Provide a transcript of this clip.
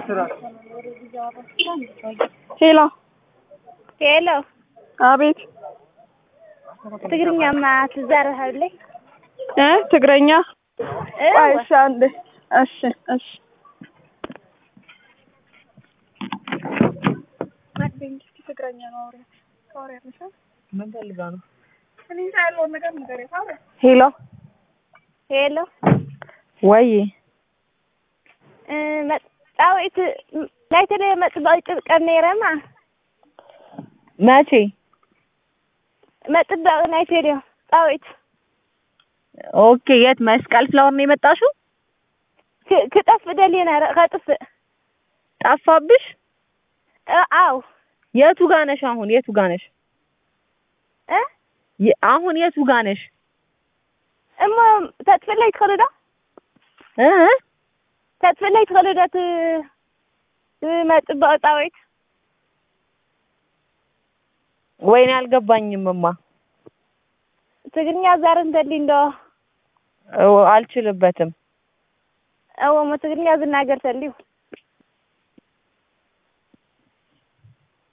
ሄሎ ሄሎ አቤት ትግርኛማ ትዛረሃለይ እ ትግረኛ እ ቆይ እሺ አንዴ እሺ እሺ ትግረኛ ነው አውሪያት ታወሪያለሽ ምን ፈልጋ ነው? እኔ እንጃ ያለውን ነገር ንገሪያት አውሪያት ሄሎ ሄሎ ወይ እ መጣዊት ናይ ተለ መጥባቂ ጭብቀት ነይረማ መቼ? መጥባቂ ናይ ተልዮ ጣዊት ኦኬ የት መስቀል ፍላወር ነው የመጣሽው? ክ- ክጠፍእ ደልየ ነረ ከጥፍእ ጠፋብሽ? እ አው የቱ ጋ ነሽ አሁን? የቱ ጋ ነሽ? እ የ- አሁን የቱ ጋ ነሽ? እሞ ተጥፍለይ ትኽእሉ ዶ እ ተጥፍለይ ትኽእሉ ዶ ት ትመጥባቂ ጣዊት ወይኔ አልገባኝም እማ ትግርኛ ዛር እንተሊ እንዶ እ አልችልበትም። እዎ ሞ ትግርኛ ዝናገር ተልዩ